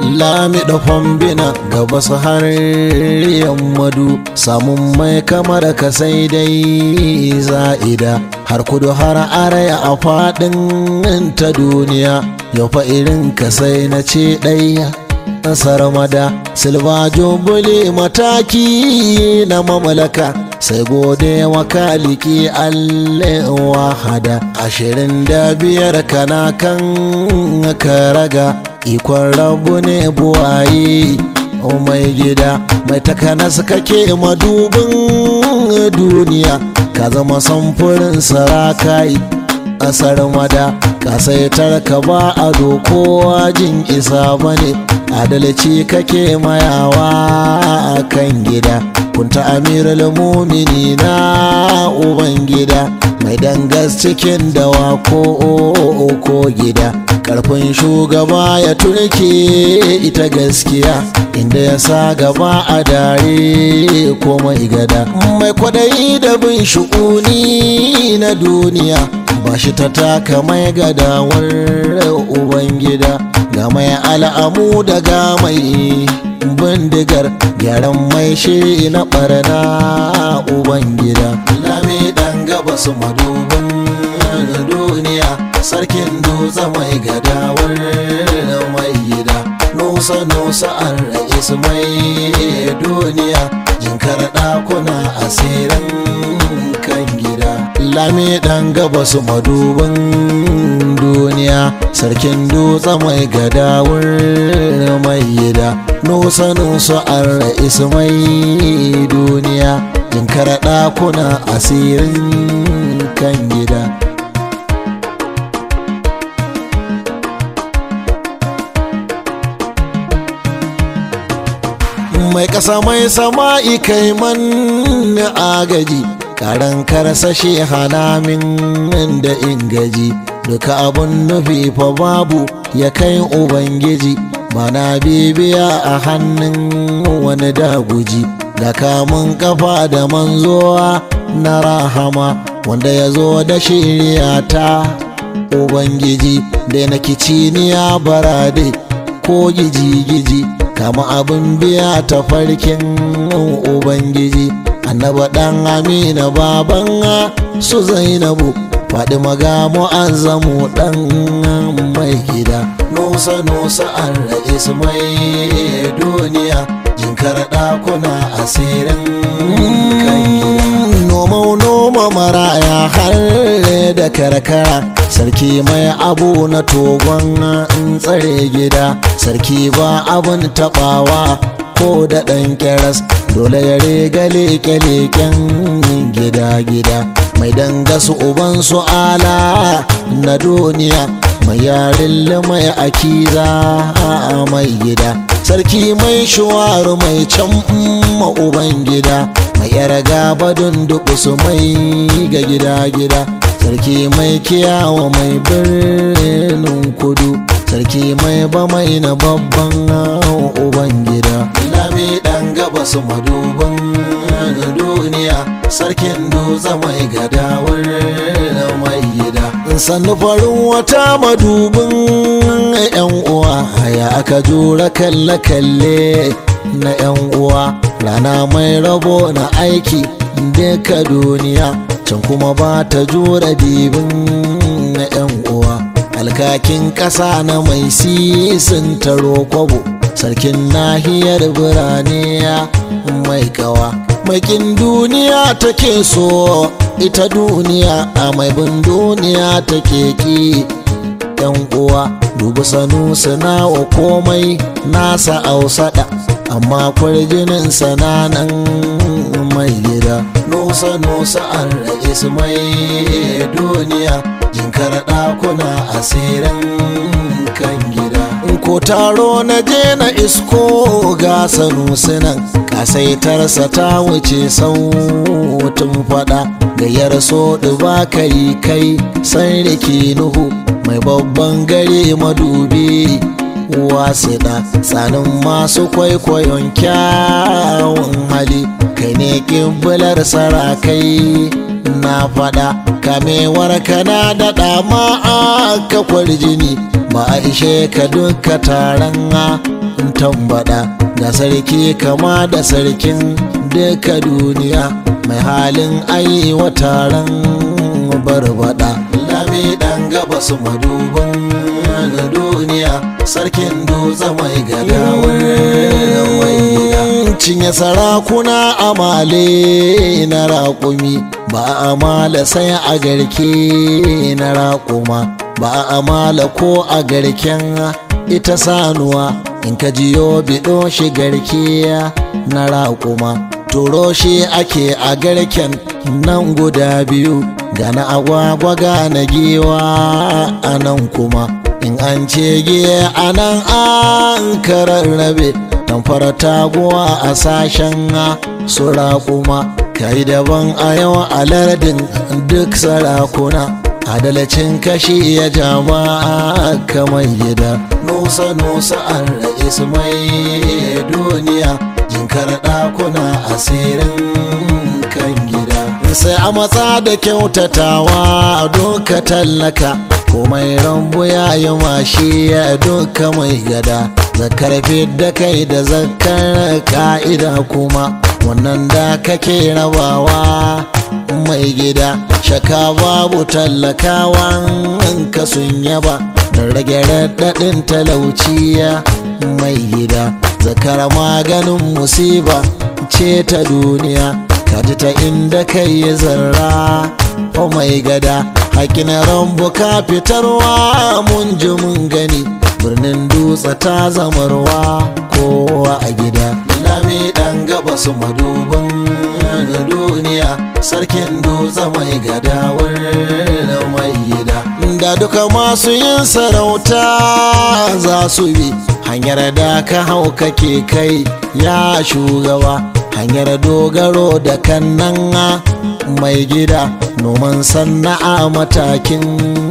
lami da fombina gaba su har yammadu samun mai kamar ka sai dai za'ida har kudu har araya a faɗin ta duniya yau fa irin ka sai na ce ɗaya ƙasar mada silva jumbuli mataki na mamlaka sai gode wa kaliki allah wahada ashirin da biyar kana kan ka raga ikon rabu ne buwaye mai gida mai takanas kake madubin duniya ka zama samfurin sarakai asar mada kasaitar ka ba a kowa jin isa bane adalci kake mayawa a kan gida kunta amirul mumini na uban gida mai dangas cikin dawa ko ko gida karfin shugaba ya turke ita gaskiya inda ya sa gaba a dare ko mai gada mai kwadayi da bin shu'uni na duniya ba shi ta taka mai gadawar ubangida ga mai al'amu daga mai bindigar gyaran mai shi na barna ubangida lami dan gaba su madubin duniya sarkin dutse mai gadawar mai gida nusa nusa an ra'is mai duniya jinkar ɗakuna asirin kan gida lami dan gaba su madubin duniya sarkin dutse mai gadawar mai gida nusa nusa an ra'is mai duniya jinkar ɗakuna asirin kan gida mai ƙasa mai sama'i kai man agaji karan karsashe halamin da ingaji duka abun nufi fa babu ya kai ubangiji mana bibiya a hannun wani daguji da kamun kafa da manzowa na rahama wanda ya zo da shirya ta ubangiji da na kiciniya barade ko giji-giji kama abin biya ta farkin ubangiji annaba dan amina baban su zainabu faɗi maga mu'azzamu dan mai gida nusa nusa an ra'is mai duniya jinkar ɗakuna asirin kan gida noma noma maraya har da karkara sarki mai abu na togon tsare gida sarki ba abin taɓawa ko da ɗan keras dole ya riga leke-leken gida-gida mai dangasu uban su ala na duniya mai yarin mai akiza a mai gida sarki mai shuwaru mai can uban gida mai yara gaba dunduku su mai ga gida-gida sarki mai kiyawa mai birnin kudu sarki mai ba mai na babban uban gida lami dan gaba su maduban duniya sarkin dutse mai gadawar mai gida sannu farin wata madubin yan uwa ya aka jura kalle-kalle na yan uwa rana mai rabo na aiki duka duniya can kuma ba ta jura dibin na yan uwa alkakin ƙasa na mai sisin taro kwabo sarkin nahiyar birane mai kawa makin duniya take so ita duniya a mai bin duniya take ki yan uwa dubu sanu wa komai nasa ausada amma kwarjinin sananan mai gida nusa nusa an ra'is mai duniya jinkar ɗakuna asirin kan gida ko taro na je na isko ga sanusinan kasaitarsa ta wuce sautin fada gayyar so ba kai kai san rike nuhu mai babban gare madubi wasiɗa tsanin masu kwaikwayon kyawun hali kai ne ƙiblar sarakai na faɗa kamewar kana da ɗama aka kwarjini ba a ishe ka duka taron tambada ga sarki kama da sarkin duka duniya mai halin ayi wa taron barbada lami dan gaba su maduban na duniya sarkin dutse mai gadawar mai gida cinye sarakuna amale na raƙumi ba a amala sai a garke na raƙuma ba a amala ko a garken ita sanuwa in ka jiyo biɗo shi garke na raƙuma turo shi ake a garken nan guda biyu gana agwagwa gana giwa a nan kuma in an ce giya a nan an kararrabe tamfara taguwa a sashen su raƙuma kai daban a yau a lardin duk sarakuna adalcin kashi ya jama'a kamar gida nusa nusa an ra'is mai duniya jinkar ɗakuna asirin kan gida sai a matsa da kyautatawa doka tallaka komai rambu ya yi mashi ya doka mai gada zakar da kai da zakar ka'ida kuma wannan da kake rabawa mai gida shaka babu tallakawan ka sun yaba da rage raɗaɗin talauciya mai gida zakar maganin musiba ce ta duniya kaji ta inda kai yi zarra o mai gada hakin rambu ka fitarwa mun ji mun gani birnin dutse ta zamarwa kowa a gida lami dan gaba su maduban duniya sarkin dutse mai gadawar mai gida da duka masu yin sarauta za su bi hanyar da ka hau kake kai ya shugaba hanyar dogaro da kannan mai gida noman sana'a matakin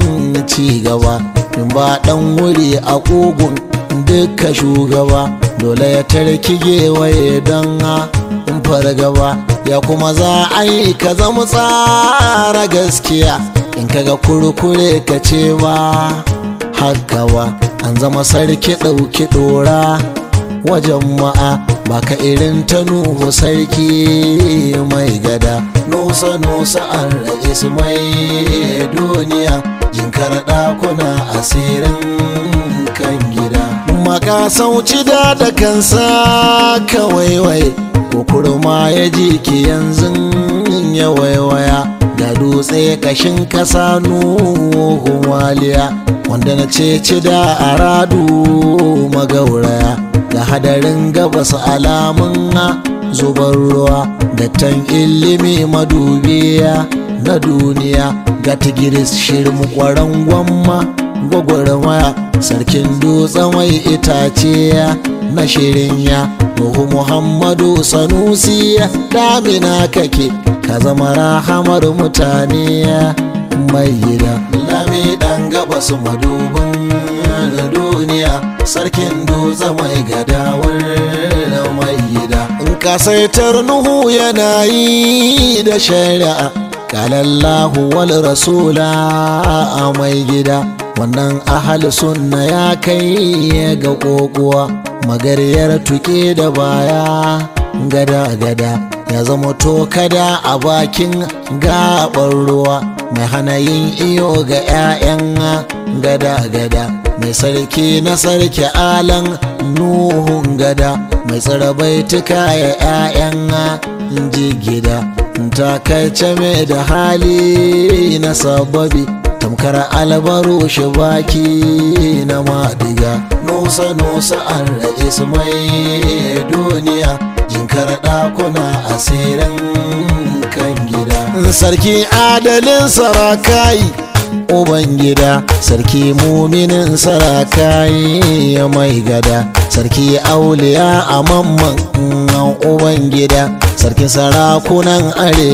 cigaba in ba dan wuri a ƙugun duka shugaba dole ya tarki gewaye don in fargaba ya kuma za a yi ka zama tsara gaskiya in kaga kurkure ka ce ba haka ba an zama sarki ɗauki ɗora wajen ma'a baka irin ta nuhu sarki mai gada nusa nusa an ra'is mai duniya jinkar ɗakuna asirin kan gida maka sauci da da kansa kawaiwai kukurma ya ji ki yanzu ya waiwaya ga dutse kashin kasa nuhu waliya wanda na ce ci da aradu magauraya ga hadarin gabas alamun zubar ruwa dattan ilimi madubiya na duniya ga tigiris shirin kwaran gwamma gwagwarmaya sarkin dutse mai itace na shirin ya Nuhu Muhammadu Sanusi damina kake ka zama rahamar mutane mai gida lami dan gaba su madubin duniya sarkin dutse mai gadawar mai gida in kasaitar Nuhu yana yi da shari'a kalallahu wal rasula a mai gida wannan ahal sunna ya kai ga kokowa magaryar tuke da baya gada-gada ya zama tokada a bakin gaɓar ruwa mai hana yin iyo ga 'ya'yan gada-gada mai sarki na sarki alan nuhun gada mai tsara baituka ya 'ya'yan jigida takaice mai da hali na sababi tamkar albaru shi baki na madiga nusa nusa an ra'is mai duniya jinkar ɗakuna asirin kan gida sarki adalin sarakai uban gida sarki muminin sarakai ya mai gada sarki auliya a mamman uban gida sarkin sarakunan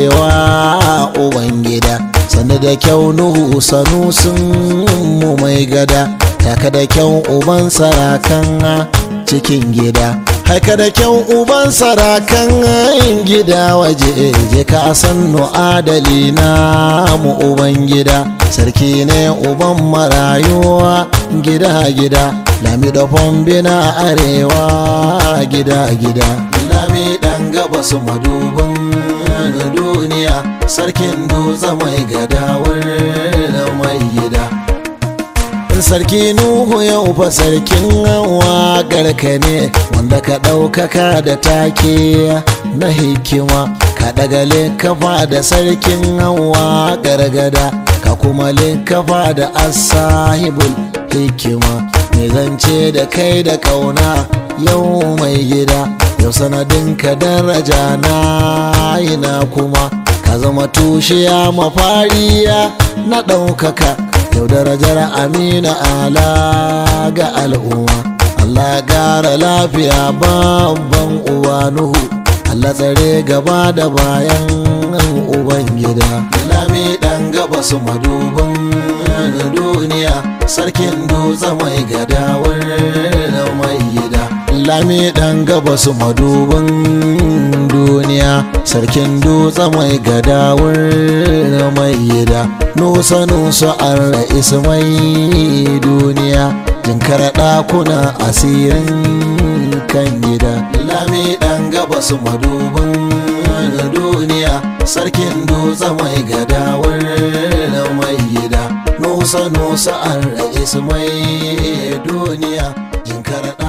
arewa uban gida sanda da kyau nuhu sanusun mu mai gada taka da kyau uban sarakan cikin gida haka da kyau uban sarakan gida waje je ka sannu adali na mu uban gida sarki ne uban marayuwa gida-gida lami da fombina arewa gida-gida lami dan gaba su madubin duniya sarkin dutse mai gadawar mai gida sarki nuhu yau fa sarkin waƙar ka ne wanda ka ɗaukaka da take na hikima ka daga kafa da sarkin hawa gargada ka kuma kafa da asahibul hikima mai zance da kai da kauna yau mai gida yau sanadin ka daraja na ina kuma ka zama tushiya mafariya na ɗaukaka yau darajar amina ala ga al'umma Allah gara lafiya babban uwa nuhu Allah tsare gaba da bayan ubangida lami dan gaba su madubin duniya sarkin dutse mai gadawar mai gida lami dan gaba su madubin duniya sarkin dutse mai gadawar mai gida nusa nusa an ra'is mai duniya jinkara ɗakuna asirin kan gida lami ɗan gaba su madubin duniya sarkin dutse mai gadawar mai gida nusa nusa an ra'is mai duniya jinkara